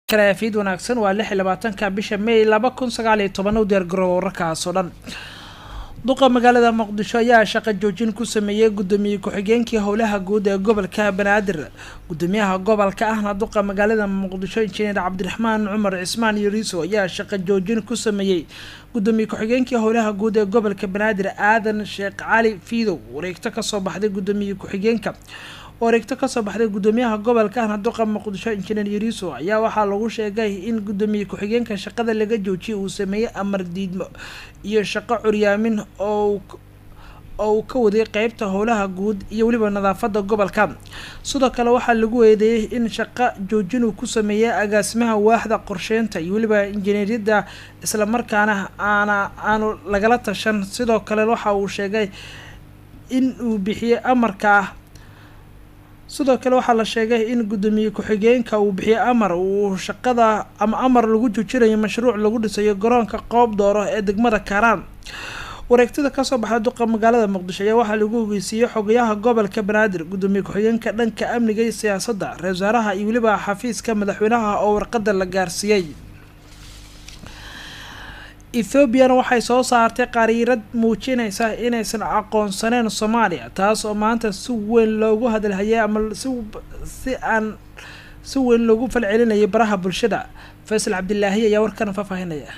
kalafiid wanaagsan waa lix iyo labaatanka bisha may laba kun sagaal iyo toban u diyaargarooba wararkaas oo dhan duqa magaalada muqdisho ayaa shaqo joojin ku sameeyey guddoomiye ku-xigeenkii howlaha guud ee gobolka banaadir gudoomiyaha gobolka ahna duqa magaalada muqdisho injineer cabdiraxmaan cumar cismaan yariiso ayaa shaqo joojin ku sameeyey gudoomiye ku-xigeenkii howlaha guud ee gobolka banaadir aadan sheekh cali fiidow wareegto kasoo baxday gudoomiye ku-xigeenka wareegto kasoo baxday gudoomiyaha gobolka ahna duqa muqdisho injineer yariiso ayaa waxaa lagu sheegay in gudoomiye ku-xigeenka shaqada laga joojiyay uu sameeyey amar diidmo iyo shaqo curyaamin oo uu ka waday qeybta howlaha guud iyo weliba nadaafada gobolka sidoo kale waxaa lagu eedeeyey in shaqo joojin uu ku sameeyey agaasimaha waaxda qorsheynta iyo weliba injineeriyadda islamarkaana aana aanu lagala tashan sidoo kale waxa uu sheegay in uu bixiyey amarka sidoo kale waxaa la sheegay in guddoomiye ku-xigeenka uu bixiyey amar uu shaqada ama amar lagu joojinayo mashruuc lagu dhisayo garoonka qoob dooro ee degmada kaaraan wareegtada kasoo baxda duqa magaalada muqdisho ayaa waxaa lagu ogeysiiyey xogayaha gobolka banaadir guddoomiye ku-xigeenka dhanka amniga iyo siyaasadda ra-isul wasaaraha iyo weliba xafiiska madaxweynaha oo warqada la gaarsiiyey ethoobiana waxay soo saartay qariirad muujinaysa inaysan aqoonsaneyn soomaaliya taas oo maanta si weyn loogu hadalhayay ama si aan si weyn loogu falcelinayay baraha bulshada faysal cabdilaahi ayaa warkan faahfaahinaya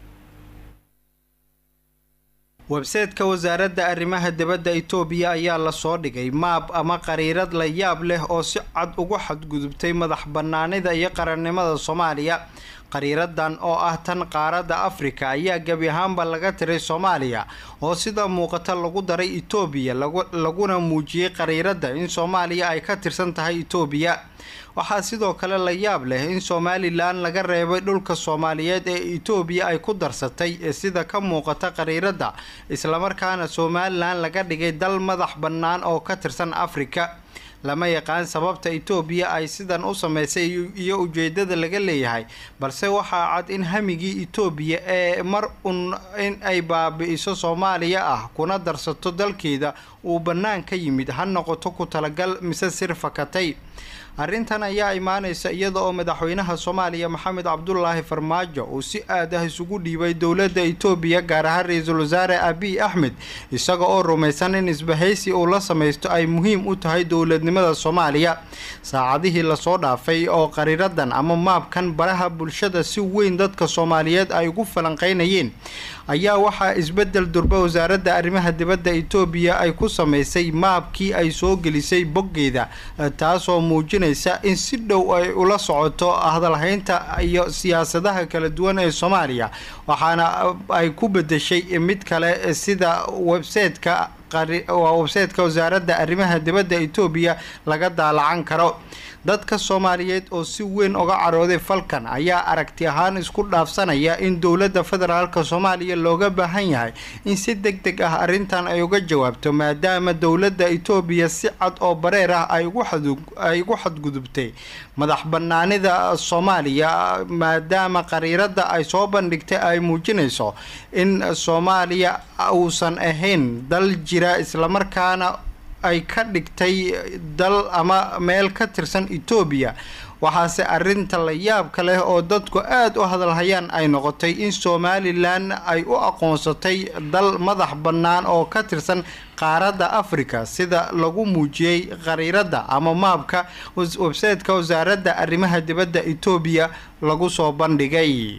websayteka wasaaradda arrimaha dibadda itoobiya ayaa lasoo dhigay maab ama qariirad la yaab leh oo si cad ugu xadgudubtay madax bannaanida iyo qarannimada soomaaliya qariiradan oo ah tan qaaradda afrika ayaa gebi ahaanba laga tiray soomaaliya oo sida muuqata lagu daray itoobiya laguna muujiyey qariiradda in soomaaliya ay ka tirsan tahay itoobiya waxaa sidoo kale la yaab leh in somalilan laga reebay dhulka soomaaliyeed ee itoobiya ay ku darsatay ee sida ka muuqata qariiradda islamarkaana somalilan laga dhigay dal madax bannaan oo ka tirsan afrika lama yaqaan sababta itoobiya ay sidan u sameysay iyo ujeedada laga leeyahay balse waxaa cad in hamigii itoobiya ee mar un in ay baabi-iso soomaaliya ah kuna darsato dalkeeda uu bannaan ka yimid ha noqoto ku talagal mise sir fakatay arrintan ayaa imaaneysa iyada oo madaxweynaha soomaaliya maxamed cabdulaahi farmaajo uu si aad ah isugu dhiibay dowladda itoobiya gaar ahaan ra-iisul wasaare abiy axmed isaga oo rumaysan in isbahaysi uu la samaysto ay muhiim u tahay dowladnimada soomaaliya saacadihii lasoo dhaafay oo qariiradan ama maabkan baraha bulshada si weyn dadka soomaaliyeed ay ugu falanqeynayeen ayaa waxaa isbedel durba wasaaradda arrimaha dibadda itoobiya ay ku sameysay maabkii ay soo gelisay boggeeda taasoo muujinaysa in si dhow ay ula socoto hadalhaynta iyo siyaasadaha kala duwan ee soomaaliya waxaana ay ku bedeshay mid kale sida websayteka waa websayteka wasaaradda arrimaha dibadda itoobiya laga daalacan karo dadka soomaaliyeed oo si weyn uga carooday falkan ayaa aragti ahaan isku dhaafsanaya in dowladda federaalka soomaaliya looga baahan yahay in si deg deg ah arrintan ay uga jawaabto maadaama dowladda itoobiya si cad oo bareer ah ay ugu xadgudubtay madax bannaanida soomaaliya maadaama qariiradda ay soo bandhigtay ay muujinayso in soomaaliya uusan ahayn dal jira islamarkaana ay ka dhigtay dal ama meel ka tirsan etoobiya waxaase arrinta la yaabka leh oo dadku aada u hadalhayaan ay noqotay in somalilan ay u aqoonsatay dal madax bannaan oo ka tirsan qaaradda africa sida lagu muujiyey qariiradda ama maabka websayteka wasaaradda arrimaha dibadda etoobiya lagu soo bandhigay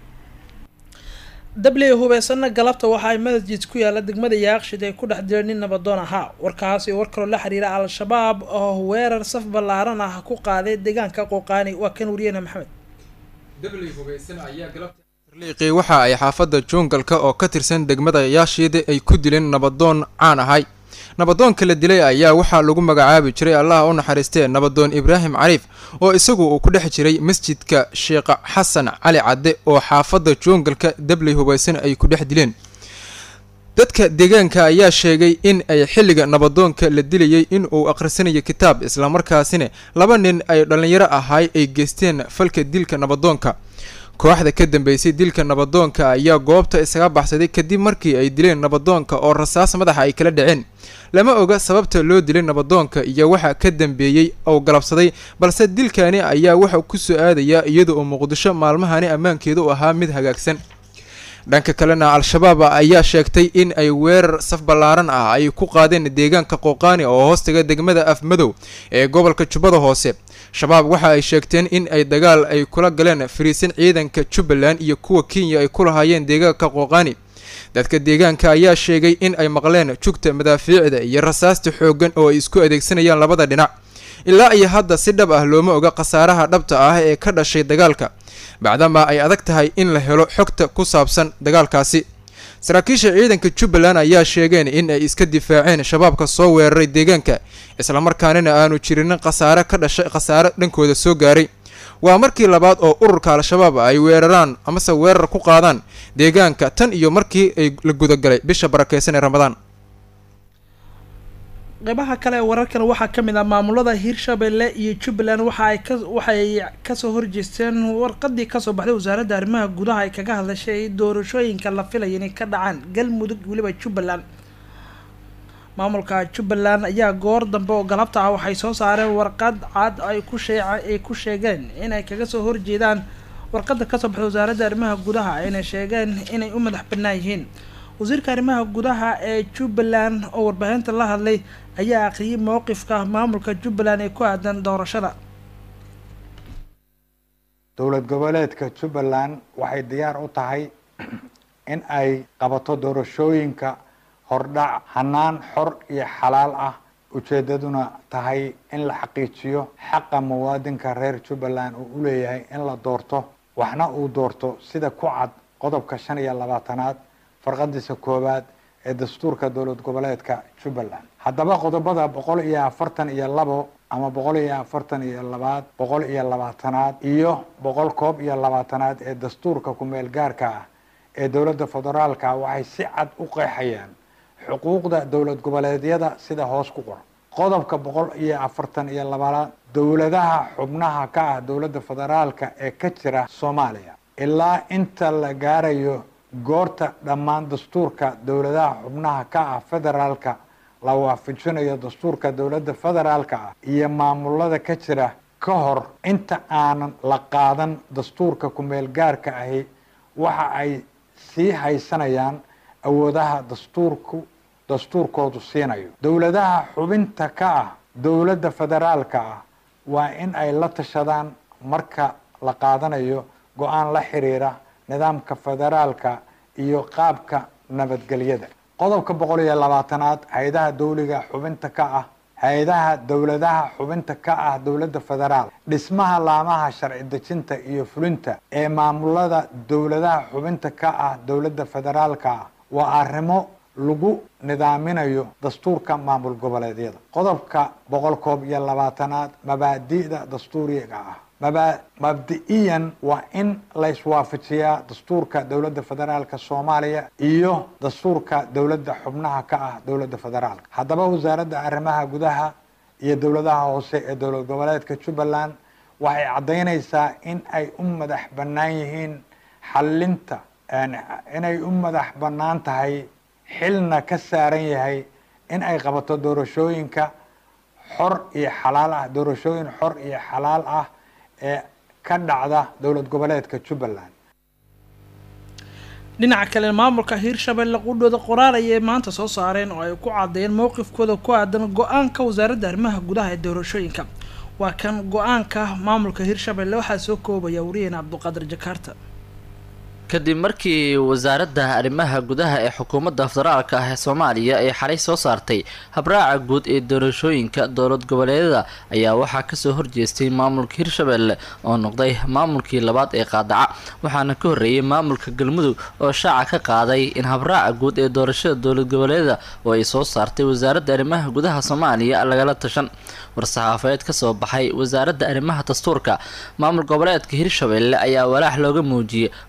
dabley hubeysana galabta waxa ay masjid ku yaala degmada yaaqshid ay ku dhex direen nin nabadoon ahaa warkaas iyo war kaloo la xiriira al-shabaab oo weerar saf ballaaran ah ku qaaday deegaanka qooqaani waa kan wariyana maxamed liiqii waxa ay xaafadda juungalka oo ka tirsan degmada yaashiid ay ku dileen nabadoon caan ahay nabadoonka la dilay ayaa waxaa lagu magacaabi jiray allaha u naxariistee nabadoon ibraahim cariif oo isagu uu ku dhex jiray masjidka sheekh xasan cali cadde oo xaafadda joongalka dabley hubaysan ay ku dhex dileen dadka deegaanka ayaa sheegay in ay xilliga nabadoonka la dilayay in uu akhrisanayo kitaab islamarkaasina laba nin ay dhallinyaro ahay ay geysteen falka dilka nabadoonka kooxda ka dambeysay dilka nabadoonka ayaa goobta isaga baxsaday kadib markii ay dileen nabadoonka oo rasaas madaxa ay kala dhaceen lama oga sababta loo dilay nabadoonka iyo waxa ka dambeeyey oo galabsaday balse dilkani ayaa waxa ku soo aadayaa iyada oo muqdisho maalmahani ammaankeeda u ahaa mid hagaagsan dhanka kalena al-shabaab ayaa sheegtay in ay weerar saf ballaaran ah ay ku qaadeen deegaanka qooqaani oo hoostaga degmada afmadow ee gobolka jubbada hoose shabaab waxa ay sheegteen in ay dagaal ay kula galeen fariisin ciidanka jubbaland iyo kuwa kenya ay ku lahaayeen deegaanka qooqaani dadka deegaanka ayaa sheegay in ay maqleen jugta madaafiicda iyo rasaasta xooggan oo ay isku adeegsanayaan labada dhinac ilaa iyo hadda si dhab ah looma oga khasaaraha dhabta ah ee ka dhashay dagaalka bacdama ay adag tahay in la helo xogta ku saabsan dagaalkaasi saraakiisha ciidanka jubbaland ayaa sheegeen in ay iska difaaceen shabaabka soo weeraray deegaanka islamarkaanina aanu jirinin khasaare ka dhashay khasaare dhankooda soo gaaray waa markii labaad oo ururka al-shabaab ay weeraraan amase weerar ku qaadaan deegaanka tan iyo markii ay la gudagalay bisha barakeysan ee ramadaan qeybaha kale ee wararkan waxaa ka mid ah maamulada hirshabelle iyo jubbaland waxa ay ka waxay kasoo horjeesteen warqadii kasoo baxday wasaaradda arrimaha gudaha ay kaga hadlashay doorashooyinka la filaya inay ka dhacaan galmudug weliba jubbaland maamulka jubbaland ayaa goor dambe oo galabta ah waxay soo saareen warqad cad ay ku sheeca ay ku sheegeen inay kaga soo horjeedaan warqada kasoo baxday wasaaradda arrimaha gudaha ayna sheegeen inay u madax bannaan yihiin wasiirka arrimaha gudaha ee jubbaland oo warbaahinta la hadlay ayaa aqriyay mowqifka maamulka jubbaland ee ku aadan doorashada dowlad goboleedka jubbaland waxay diyaar u tahay in ay qabato doorashooyinka hordhac hanaan xor iyo xalaal ah ujeedaduna tahay in la xaqiijiyo xaqa muwaadinka reer jubbaland uu u leeyahay in la doorto waxna uu doorto sida ku cad qodobka shan iyo labaatanaad farqadiisa koowaad ee dastuurka dowlad goboleedka jubbaland haddaba qodobada boqol iyo afartan iyo labo ama boqol iyo afartan iyo labaad boqol iyo labaatanaad iyo boqol koob iyo labaatanaad ee dastuurka ku-meel gaarka ah ee dowladda federaalka waxay si cad u qeexayaan xuquuqda dowlad goboleedyada sida hoos ku qoran qodobka boqol iyo afartan iyo labaad dowladaha xubnaha ka ah dowladda federaalka ee ka jira soomaaliya ilaa inta la gaarayo goorta dhammaan dastuurka dowladaha xubnaha ka ah federaalka la waafajinayo dastuurka dowladda federaalka ah iyo maamulada ka jira ka hor inta aanan la qaadan dastuurka ku-meel gaarka ahi waxa ay sii haysanayaan awoodaha dastuurku dastuurkoodu siinayo dowladaha xubinta ka ah dowladda federaalka ah waa in ay la tashadaan marka la qaadanayo go-aan la xiriira nidaamka federaalka iyo qaabka nabadgelyada qodobka boqol iyo labaatanaad hay-adaha dawliga xubinta ka ah hay-adaha dowladaha xubinta ka ah dowladda federaal dhismaha laamaha sharci dejinta iyo fulinta ee maamulada dowladaha xubinta ka ah dowladda federaalka ah waa arrimo lagu nidaaminayo dastuurka maamul goboleedyada qodobka boqol koob iyo labaatanaad mabaadi'da dastuuriga ah maba mabdi-iyan waa in la iswaafajiyaa dastuurka dowladda federaalka soomaaliya iyo dastuurka dowladda xubnaha ka ah dowladda federaalka haddaba wasaaradda arrimaha gudaha iyo dowladaha hoose ee dowlad goboleedka jubbaland waxay caddaynaysaa in ay u madax bannaan yihiin xallinta inay u madax bannaan tahay xilna ka saaran yahay in ay qabato doorashooyinka xor iyo xalaal ah doorashooyin xor iyo xalaal ah ee ka dhacda dowlad goboleedka jubbaland dhinaca kale maamulka hiirshabelle qudhooda qoraal ayay maanta soo saareen oo ay ku caddeeyeen mowqifkooda ku aadan go-aanka wasaaradda arrimaha gudaha ee doorashooyinka waa kan go-aanka maamulka hiirshabelle waxaa soo koobaya wariyeen cabduqaadir jakaarta kadib markii wasaaradda arrimaha gudaha ee xukuumadda federaalka ah ee soomaaliya ay xalay soo saartay habraaca guud ee doorashooyinka dowlad goboleedyada ayaa waxaa kasoo horjeestay maamulka hirshabelle oo noqday maamulkii labaad ee qaadaca waxaana ka horreeyay maamulka galmudug oo shaaca ka qaaday in habraaca guud ee doorashada dowlad goboleedyada oo ay soo saartay wasaaradda arrimaha gudaha soomaaliya lagala tashan war-saxaafeed kasoo baxay wasaaradda arrimaha dastuurka maamul goboleedka hirshabelle ayaa walaax looga muujiyey go-aanka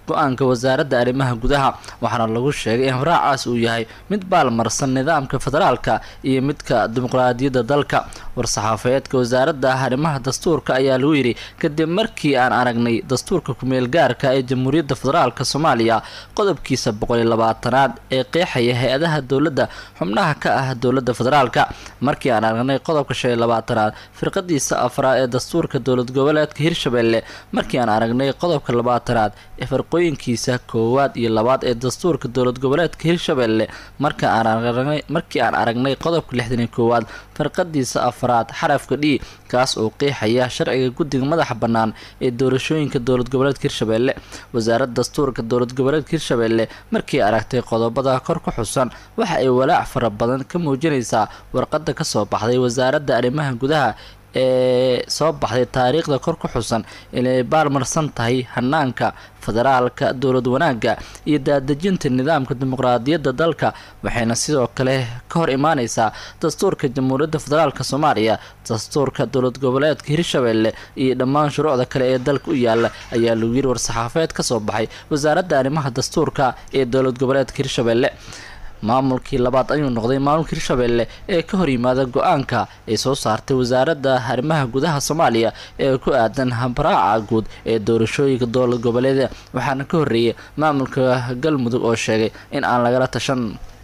wasaaradda arrimaha gudaha waxaana lagu sheegay in habraacaas uu yahay mid baalmarsan nidaamka federaalka iyo midka dimuqraadiyadda dalka war-saxaafeedka wasaaradda arrimaha dastuurka ayaa lagu yidhi kadib markii aan aragnay dastuurka kumeel gaarka ee jamhuuriyadda federaalk soomaaliya qodobkiisa boqol iyo labaatanaad ee qeexaya hay-adaha dowladda xubnaha ka ah dowladda federaalka markii aan aragnay qodobka shan iyo labaatanaad firqadiisa afraad ee dastuurka dowlad goboleedka hirshabelle markii aan aragnay qodobka labaatanaad ee farqooyinkiisa koowaad iyo labaad ee dastuurka dowlad goboleedka hirshabelle markii aan aragnay qodobka lixdan iyo koowaad farqadiisa afraad xarafka d kaas oo qeexaya sharciga guddiga madaxa bannaan ee doorashooyinka dowlad goboleedka hirshabelle wasaaradda dastuurka dowlad goboleedka hirshabelle markii aragtay qodobada kor ku xusan waxa ay walaac fara badan ka muujinaysaa warqadda kasoo baxday wasaaradda arrimaha gudaha ee soo baxday taariikhda kor ku xusan inay baalmarsan tahay hanaanka federaalka dowlad wanaagga iyo daadejinta nidaamka dimuqraadiyadda dalka waxayna sidoo kale ka hor imaaneysaa dastuurka jamhuuriyadda federaalk soomaaliya dastuurka dowlad goboleedka hirshabelle iyo dhammaan shuruucda kale ee dalka u yaala ayaa lagu yiri war-saxaafeed kasoo baxay wasaaradda arrimaha dastuurka ee dowlad goboleedka hirshabelle maamulkii labaad ayuu noqday maamulka hirshabelle ee ka hor yimaada go-aanka ay soo saartay wasaaradda arrimaha gudaha soomaaliya ee ku aadan habraaca guud ee doorashooyinka dowlad goboleeda waxaana ka horreeyay maamulka galmudug oo sheegay in aan lagala tashan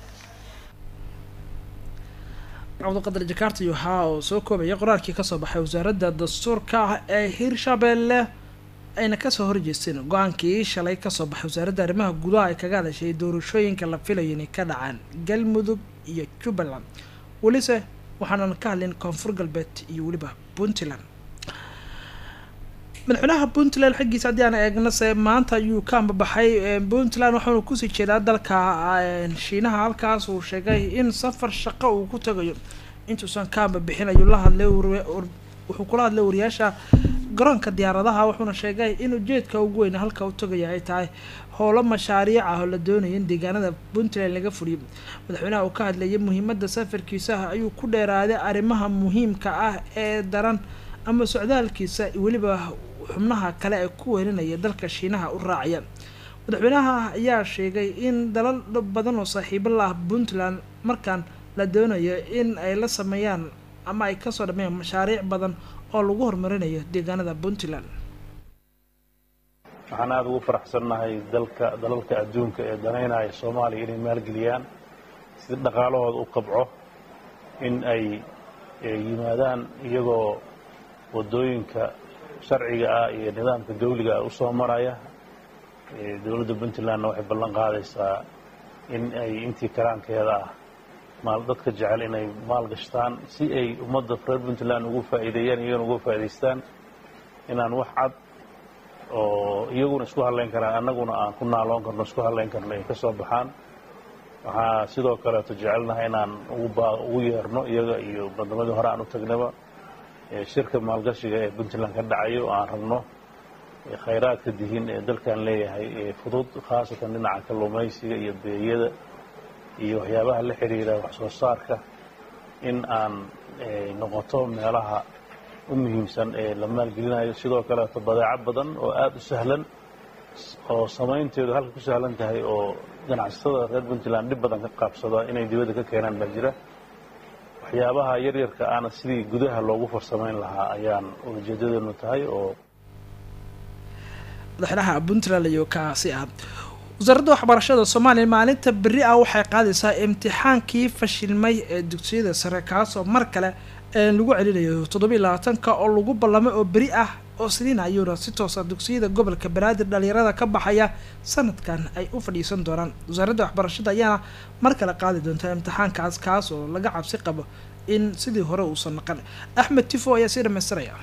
cabdiqadir jakarta waxaa oo soo koobaya qoraalkii kasoo baxay wasaaradda dastuurka ee hirshabelle ayna kasoo horjeesteen go-aankii shalay kasoo baxay wasaaradda arrimaha gudaha ay kaga hadashay doorashooyinka la filayo inay ka dhacaan galmudug iyo jubbaland welise waxaanan ka hadlin koonfur galbeed iyo weliba puntland madaxweynaha puntland xaggiisa haddii aan eegnase maanta ayuu ka ambabaxay puntland waxaanu kusii jeedaa dalka shiinaha halkaas uu sheegay in safar shaqo uu ku tagayo intuusan ka ambabixin ayuu la hadlay wuxuu kula hadlay wariyaasha garoonka diyaaradaha wuxuuna sheegay in ujeedka ugu weyn halka u tagaya ay tahay howlo mashaariic ah oo la doonaya in deegaanada puntland laga fuliyo madaxweynaha uu ka hadlayay muhiimada safarkiisaha ayuu ku dheeraaday arrimaha muhiimka ah ee daran ama socdaalkiisa weliba xubnaha kale ee ku weerinaya dalka shiinaha u raacaya madaxweynaha ayaa sheegay in dalal badan oo saaxiibo la ah puntland markaan la doonayo in ay la sameeyaan ama ay kasoo dhameeyaan mashaariic badan oo lagu horumarinayo deegaanada puntland waxaan aada ugu faraxsannahay dalka dalalka adduunka ee danaynaya soomaaliya inay maalgeliyaan si dhaqaalahooda u kabco in ay yimaadaan iyagoo waddooyinka sharciga ah iyo nidaamka dawliga ah usoo maraya dowladda puntlandna waxay ballan qaadaysaa in ay intii karaankeeda ah maal dadka jecel inay maal gashtaan si ay ummadda reer puntland ugu faa'iideeyaan iyagana uga faa'idaystaan inaan wax cad oo iyaguna isku hadlayn karaan annaguna aan ku naaloon karno isku hadlayn karno ay ka soo baxaan waxaa sidoo kaleeto jecelnahay inaan ugu yeerno iyaga iyo bandamadii hore aan u tagnaba shirka maalgashiga ee puntland ka dhacayo oo aan rabno khayraadka dihin ee dalkan leeyahay ee fudud khaasatan dhinaca kalluumaysiga iyo beeyada iyo waxyaabaha la xidhiira wax soo saarka in aan noqoto meelaha u muhiimsan ee la maalgelinayo sidoo kaleeto badeeco badan oo aada u sahlan oo samaynteedu halka ku sahlan tahay oo ganacsatada reer puntland dhib badan ka qaabsada inay dibadda ka keenaan baa jira waxyaabaha yaryarka aana sidii gudaha loogu farsamayn lahaa ayaan ujeedadeenu tahay oo madaxweynaha puntland iyo kaasi ah wasaaradda waxbarashada soomaaliya maalinta beri ah waxay qaadaysaa imtixaankii fashilmay ee dugsiyada sare kaasoo mar kale lagu celinayo toddobiiy labaatanka oo lagu ballamay oo beri ah oo siniin ayuuna si toosa dugsiyada gobolka banaadir dhalinyarada ka baxaya sanadkan ay u fadhiisan doonaan wasaaradda waxbarashada ayaana mar kale qaadi doontaa imtixaankaas kaas oo laga cabsi qabo in sidii hore uusan naqan axmed tifo ayaa sii dhamaystiraya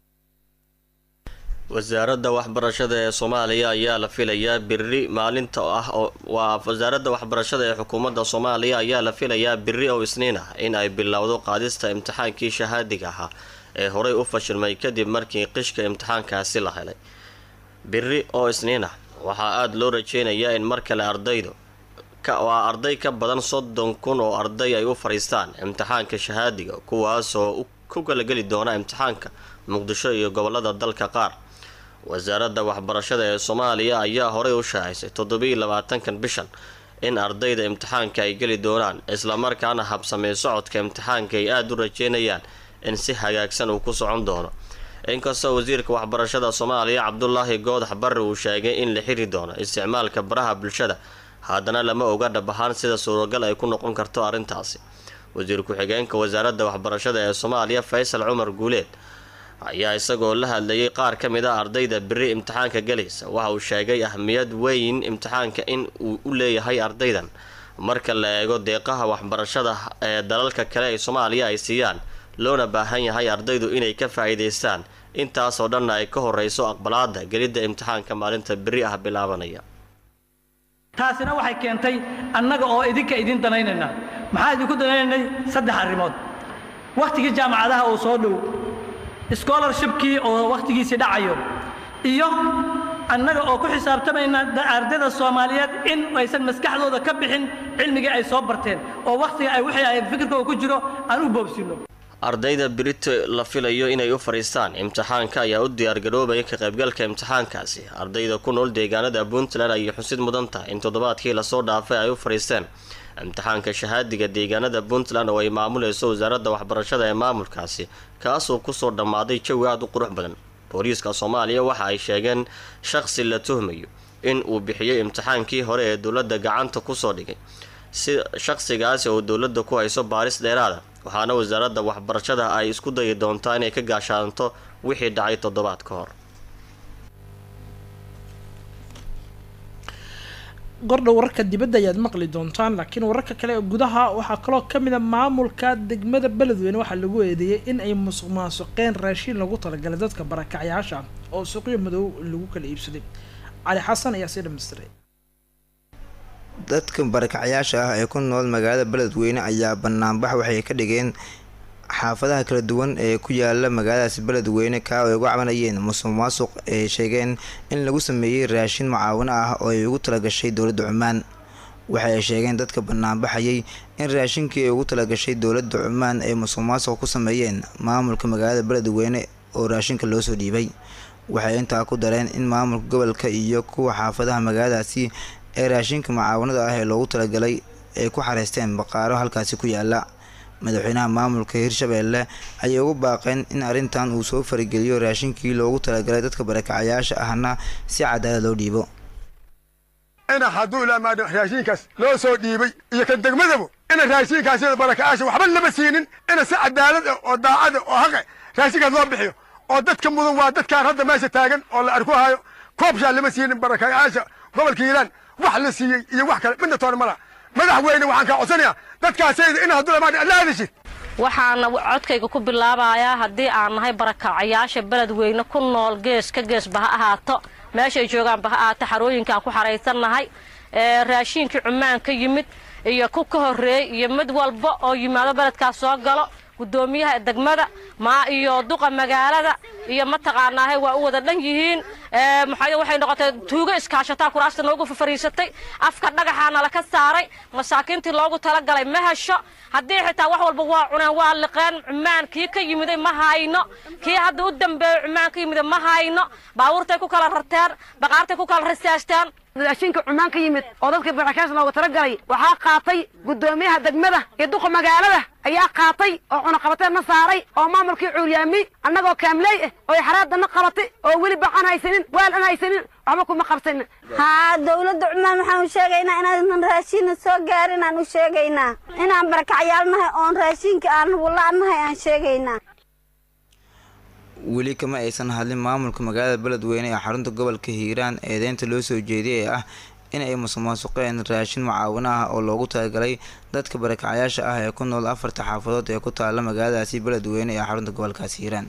wasaaradda waxbarashada ee soomaaliya ayaa la filayaa beri maalinta ah waa wasaaradda waxbarashada ee xukuumadda soomaaliya ayaa la filayaa beri oo isniin ah in ay bilowdo qaadista imtixaankii shahaadiga ahaa ee horey u fashilmay kadib markii qishka imtixaankaasi la helay beri oo isniin ah waxaa aada loo rajeynayaa in mar kale ardaydu waa arday ka badan soddon kun oo arday ay u fadhiistaan imtixaanka shahaadiga kuwaasoo ku galageli doona imtixaanka muqdisho iyo gobolada dalka qaar wasaaradda waxbarashada ee soomaaliya ayaa horey u shaacisay toddobiiyo labaatankan bishan in ardayda imtixaanka ay geli doonaan islamarkaana habsamee socodka imtixaanka ay aada u rajeynayaan in si hagaagsan uu ku socon doono inkastoo wasiirka waxbarashada soomaaliya cabdulaahi goodax barre uu sheegay in la xiri doono isticmaalka baraha bulshada haddana lama oga dhab ahaan sida suuragal ay ku noqon karto arrintaasi wasiir ku-xigeenka wasaaradda waxbarashada ee soomaaliya faysal cumar guuleed ayaa isagoo la hadlayay qaar ka mid a ardayda beri imtixaanka galaysa waxa uu sheegay ahmiyad weyn imtixaanka in uu u leeyahay ardaydan marka la eego deeqaha waxbarashada ee dalalka kale ee soomaaliya ay siiyaan loona baahan yahay ardaydu inay ka faa'iidaystaan intaasoo dhanna ay ka horeyso aqbalaada gelidda imtixaanka maalinta beri ah bilaabanaya taasina waxay keentay annaga oo idinka idin danaynayna maxaa idinku danaynaynay saddex arrimood wakhtigii jaamacadaha oo soo dhow scholarshipkii oo wakhtigiisii dhacayo iyo annaga oo ku xisaabtamayna ardayda soomaaliyeed in aysan maskaxdooda ka bixin cilmigii ay soo barteen oo wakhtiga ay wixii ay fikirkooda ku jiro aan u boobsino ardayda berito la filayo inay u fadhiistaan imtixaanka ayaa u diyaargaroobaya ka qaybgalka imtixaankaasi ardayda ku nool deegaanada puntland ayay xusid mudan tahay in toddobaadkii lasoo dhaafay ay u fadhiisteen imtixaanka shahaadiga deegaanada puntland oo ay maamulayso wasaaradda waxbarashada ee maamulkaasi kaasoo kusoo dhammaaday jawi aada u qurux badan booliiska soomaaliya waxa ay sheegeen shaqsi la tuhmayo in uu bixiyey imtixaankii hore ee dowladda gacanta kusoo dhigay si shaqsigaasi oo dowladda ku hayso baaris dheeraada waxaana wasaaradda waxbarashada ay isku dayi doontaa inay ka gaashaanto wixii dhacay toddobaad ka hor gordhow wararka dibadda ayaad maqli doontaan laakiin wararka kale ee gudaha waxaa kaloo ka mid a maamulka degmada beledweyne waxaa lagu eedeeyay in ay musuq maasuqeen raashiin lagu talagalay dadka barakacyaasha oo suuqyo madow lagu kala iibsaday cali xasan ayaa sii dhamaystiray dadka barakacyaasha ah ee ku nool magaalada beledweyne ayaa banaanbax waxay ka dhigeen xaafadaha kala duwan ee ku yaala magaaladaasi beledweyne kaa ay uga cabanayeen musuq maasuq ay sheegeen in lagu sameeyey raashin mucaawino ah oo ay ugu talagashay dowladda cumaan waxa ay sheegeen dadka banaanbaxayay in raashinkii ay ugu talagashay dowladda cumaan ay musuq maasuq ku sameeyeen maamulka magaalada beledweyne oo raashinka loo soo dhiibay waxay intaa ku dareen in maamulka gobolka iyo kuwa xaafadaha magaaladaasi ee raashinka mucaawanada ah ee loogu talagalay ay ku xareysteen baqaaro halkaasi ku yaala madaxweynaha maamulka hirshabeelle ayay ugu baaqeen in arrintan uu soo farigeliyo raashinkii loogu talagalay dadka barakacayaasha ahna si cadaalad loo dhiibo ina hadduu ilaamaadho raashiinkaas loo soo dhiibay iyo kan degmadaba ina raashiinkaas barakacayaasha waxba lama siinin ina si cadaalad ah oo daacad ah oo haqe raashinkaas loo bixiyo oo dadka mudan waa dadkaan hadda meesha taagan oo la arku hayo koobshaa lama siinin barakacayaasha gobolka hiiraan wax la siiyey iyo wax kale midna toona mala madaxweyne waxaan kaa codsanayaa dadkaasayda in hadduu lamaadho alla hadashid waxaana codkayga ku bilaabayaa haddii aan nahay barakacayaasha beledweyne ku nool gees ka geesba ha ahaato meeshay joogaanba ha ahaato xarooyinkaan ku xaraysannahay raashiinkii cumaan ka yimid iyo ku ka horreeyey iyo mid walba oo yimaado beledkaas soo galo gudoomiyaha degmada maa iyo duqa magaalada iyo mataqaanaahe waa u wada dhan yihiin maxaa waxay noqotay tuugo iskaashataa kuraasta noogu fafariisatay afka dhagaxaana laka saaray masaakiintii loogu talagalay ma hesho haddii xitaa wax walba waa cuneen waa liqeen cumaan kii ka yimiday ma hayno kii hadda u dambeeyey cumaan ka yimiday ma hayno baabuurtay ku kala rarteen baqaartay ku kala rasaasteen raashinka cumaan ka yimid oo dadka barakaas looga talagalay waxaa qaatay gudoomiyaha degmada iyo duqa magaalada ayaa qaatay oo cunaqabateedna saaray oo maamulkii cuuryaamiyey annagoo kaamley ah oo xaraadana qabatay oo weli bacan haysanin waal an haysanin waxba kuma qabsanin haa dowladda cumaan waxaan u sheegaynaa inaanan raashiina soo gaarin aan u sheegaynaa inaan barakacyaalnahay oon raashinka aan wulaanahay aan sheegaynaa weli kama aysan hadlin maamulka magaalada beledweyne ee xarunta gobolka hiiraan eedeynta loo soo jeediyay ee ah in ay musuqmaasuqeen raashin mucaawino ah oo loogu talagalay dadka barakacayaasha ah ee ku nool afarta xaafadood ee ku taala magaaladaasi beledweyne ee xarunta gobolkaasi hiiraan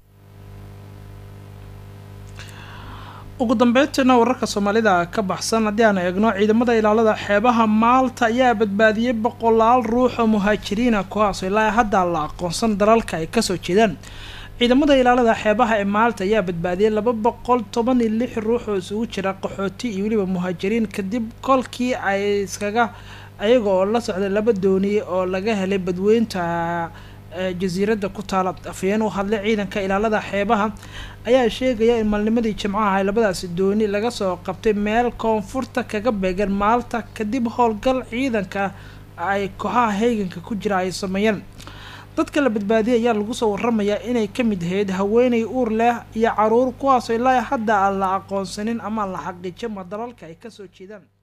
ugu dambeyntiina wararka soomaalida ka baxsan haddii aan eegno ciidamada ilaalada xeebaha maalta ayaa badbaadiyey boqolaal ruux oo muhaajiriina kuwaasoo ilaa hadda la aqoonsan dalalka ay kasoo jeedaan ciidamada ilaalada xeebaha ee maalta ayaa badbaadiyey laba boqol toban iyo lix ruux oo isugu jira qaxooti iyo weliba muhaajiriin kadib kolkii ay iskaga ayaga oo la socday laba dooniye oo laga helay badweynta ee jasiiradda ku taala afhayeen u hadlay ciidanka ilaalada xeebaha ayaa sheegaya in maalnimadii jimcaha ay labadaasi dooni laga soo qabtay meel koonfurta kaga beegan maalta kadib howlgal ciidanka ay kooxaha heeganka ku jira ay sameeyeen dadka la badbaadiyay ayaa lagu soo waramayaa inay ka mid ahayd haweeney uur leh iyo caruur kuwaasoo ilaa hadda aan la aqoonsanin ama la xaqiijin ma dalalka ay kasoo jeedaan